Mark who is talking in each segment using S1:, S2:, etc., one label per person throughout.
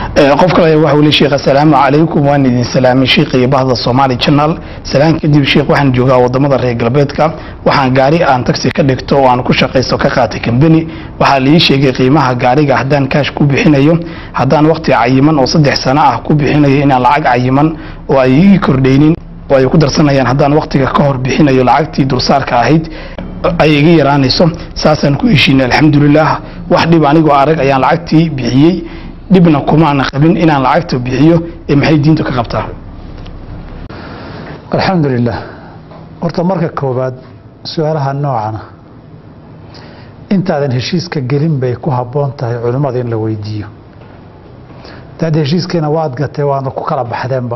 S1: qof kale waxa uu leeyahay sheekh assalaamu calaykum waan idin salaamay sheekh iyo bahda Somali Channel salaan kadib sheekh waxaan joogaa wadamada reer galbeedka waxaan gaari aan taxi ka dhigto oo aan ku shaqeysto ka qaatay company waxaa la ii sheegay qiimaha gaariga haddaan cash ku bixinayo haddaan waqti cayiman oo saddex sano ah ku bixinayo inaan lacag cayiman oo ay ii kordhaynin oo ay ku darsanayaan haddaan waqtiga ka hor bixinayo lacagtii dulsaarka ahayd ay iga yaraanayso saasaan ku heshiinay alxamdulilah wax dhib anigoo arag ayaan lacagtii bixiyey dhibna kumaana qabin inaan lacagta bixiyo ee maxay diintu ka qabtaa
S2: alxamdulilah horta marka koowaad su-aalaha noocana intaadan heshiiska gelin bay ku habboon tahay culimmada in la weydiiyo daad heshiiskiina waad gatay waana ku kala baxdeenba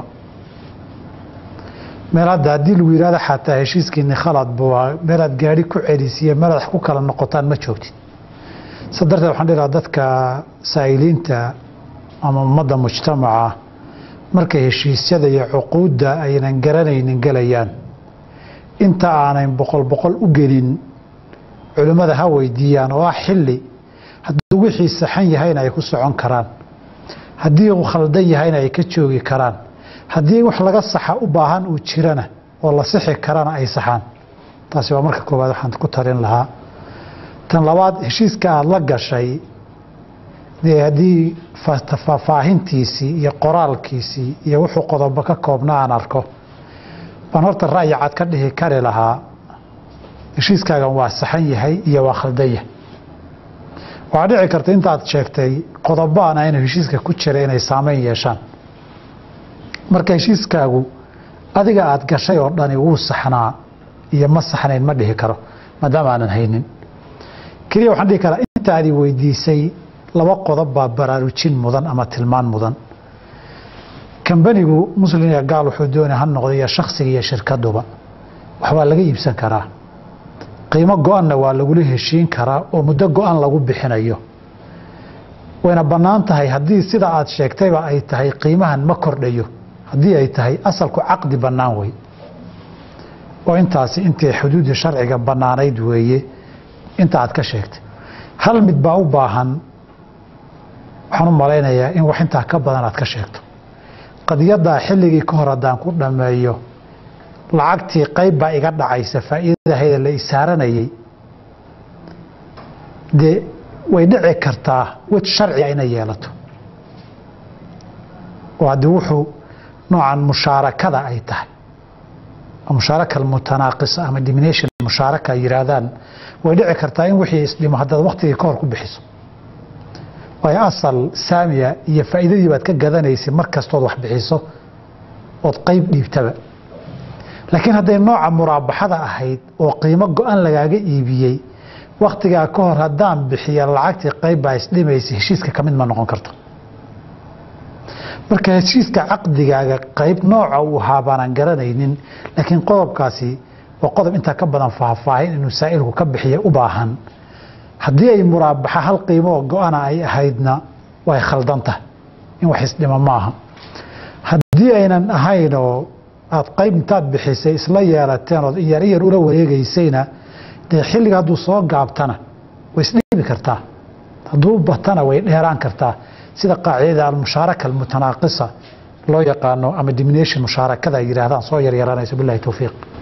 S2: meel hadda haddii lagu yidhahdo xataa heshiiskiini khalad buu meelaad gaari ku celisiye meelaad ku kala noqotaan ma joogtid sa darteed waxaan dhihi lahaa dadka saa'iliinta ama ummadda mujtamaca markay heshiisyada iyo cuquudda aynan garanaynin gelayaan inta aanay boqol boqol u gelin culimmada ha weydiiyaan oo ah xilli hadduu wixii saxan yahayna ay ku socon karaan haddii uu khaldan yahayna ay ka joogi karaan haddii wax laga saxa u baahan uu jirana oo la sixi karana ay saxaan taasi waa marka koowaad waxaan ku tarin lahaa tan labaad heshiiska aada la gashay dee haddii faahfaahintiisii iyo qoraalkiisii iyo wuxuu qodobo ka koobna aan arko baan horta ra'yi cad ka dhihi kari lahaa heshiiskaagan waa saxan yahay iyo waa khaldan yahay waxaa dhici karta intaad sheegtay qodobo aan aynu heshiiska ku jira inay saameyn yeeshaan marka heshiiskaagu adiga aada gashay oo dhani wuu saxnaa iyo ma saxnayn ma dhihi karo maadaama aanan haynin keliya waxaan dhihi karaa intaadi weydiisay laba qodob baa baraarujin mudan ama tilmaan mudan kambanigu muslin iyo gaal wuxuu doonay ha noqdo iyo shaksiga iyo shirkaduba waxbaa laga iibsan karaa qiimo go-anna waa lagula heshiin karaa oo muddo go-an lagu bixinayo wayna bannaan tahay haddii sida aad sheegtayba ay tahay qiimahan ma kordhayo haddii ay tahay asalku caqdi bannaan wey oo intaasi intii xuduudda sharciga bannaanayd weeye inta aad ka sheegtay hal mid baa u baahan waxaan u malaynayaa in wax intaa ka badan aad ka sheegto qadiyaddaa xilligii ka hor haddaan ku dhammeeyo lacagtii qayb baa iga dhacaysa faa'iidadahayda la isaaranayay dee way dhici kartaa wej sharciga inay yeelato oo haddii wuxuu noocan mushaarakada ay tahay mushaaraka almutanaaqisa ama dimination mushaaraka ay yihaahdaan way dhici kartaa in wixii isdhimo haddaad waktigii ka hor ku bixiso waayo asal saamiya iyo faa'iidadii baad ka gadanaysay mar kastood wax bixiso ood qayb dhiibtaba laakiin hadday nooca muraabaxada ahayd oo qiimo go-an lagaaga iibiyey waktigaa ka hor haddaan bixiya lacagtii qayb baa isdhimaysa heshiiska ka mid ma noqon karto marka heshiiska caqdigaaga qayb nooca uu ahaa baanaan garanaynin laakiin qodobkaasi waa qodob intaa ka badan faahfaahin inuu saa'ilku ka bixiya u baahan haddii ay muraabaxa hal qiimoo go-ana ay ahaydna way khaldan tahay in wax isdhimo maaha haddii aynan ahayn oo aad qayb intaad bixisay isla yeelateen ood iyar iyar ula wareegaysayna dee xilliga hadduu soo gaabtana way isdhiibi kartaa hadduu batana way dheeraan kartaa sida qaacidada almushaaraka almutanaaqisa loo yaqaano ama dimination mushaarakada ay yihaahdaan soo yaryaranayso bilahi towfiiq